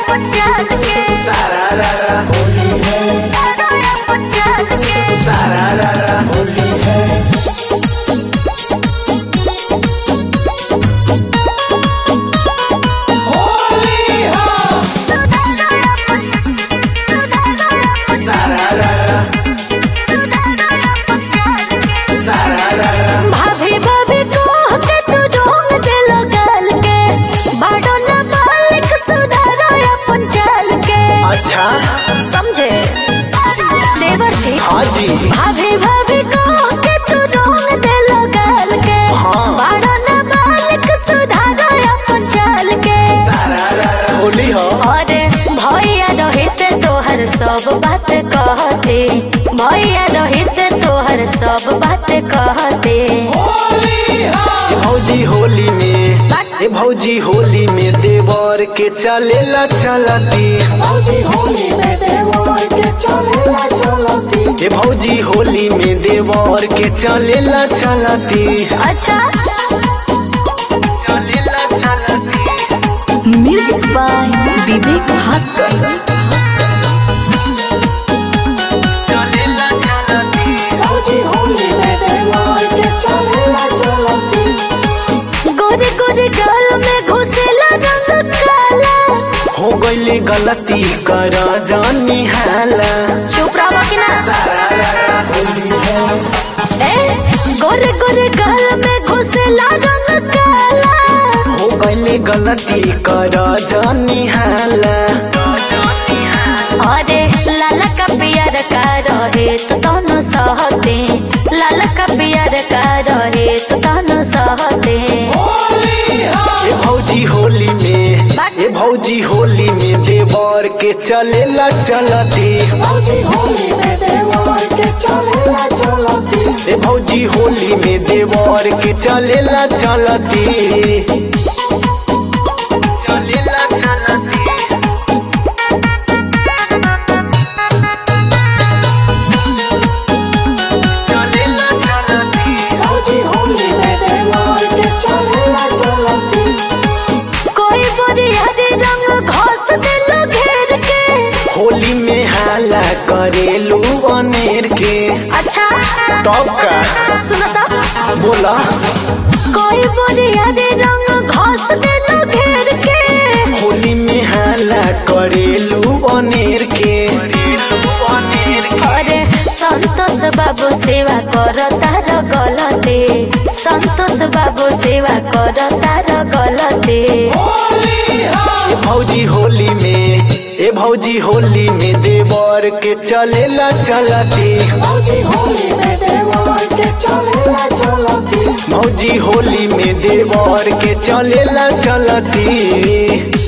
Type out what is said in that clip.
सारा रा रा होली है सारा रा रा होली है होली हाँ सारा रा रा सारा रा रा भाभी भाभी कह के तू ढोंग देलो गाल के बाड़ो न मालिक सुधारो अपन चाल के अच्छा समझे देवर जी हाँ जी भाभी भाभी कह के तू ढोंग देलो गाल के हाँ। बाड़ो न मालिक सुधारो अपन चाल के सारा रा रा होली हो अरे भैया रोहित तोहर सब बात कहते भैया रोहित तोहर सब बात कहते ए भौजी होली में ए भौजी होली में देवर के चलेला चलती भौजी होली में देवर के चलेला चलती ए भौजी होली में देवर के चलेला चलती अच्छा चलेला चलती म्यूजिक बाय विवेक भास्कर चलेला चलती भौजी होली में देवर के चलेला चलती गोरे गोरे गाल में घुसेला रंग काला हो गईले गलती कर जानी हाला चुप रहो कि ना सारा रा रा होली है ए गोरे गोरे गाल में घुसेला रंग काला हो गईले गलती कर जानी हाला अरे लाला का पियर का रहे तो दोनों सहते लाला का पियर का रहे तो दोनों सहते ए भौजी होली में ए भौजी होली में देवर के चलेला चलती भौजी होली में देवर के चलेला चलती ए भौजी होली में देवर के चलेला चलती चलेला चलती चलेला चलती भौजी होली में देवर के चलेला चलती कोई बोरियारी रंग घोस दिलो घेर के होली में हाला करेलू अनेर के अच्छा तब का सुनो तो बोला कोई बोरियारी रंग घोस दिलो घेर के होली में हाला करेलू अनेर के अरे संतोष बाबू सेवा कर तार गलते संतोष बाबू सेवा कर तार गलते ए भौजी होली में ए भौजी होली में देवर के चलेला चलती भौजी होली में देवर के चलेला चलती भौजी होली में देवर के चलेला चलती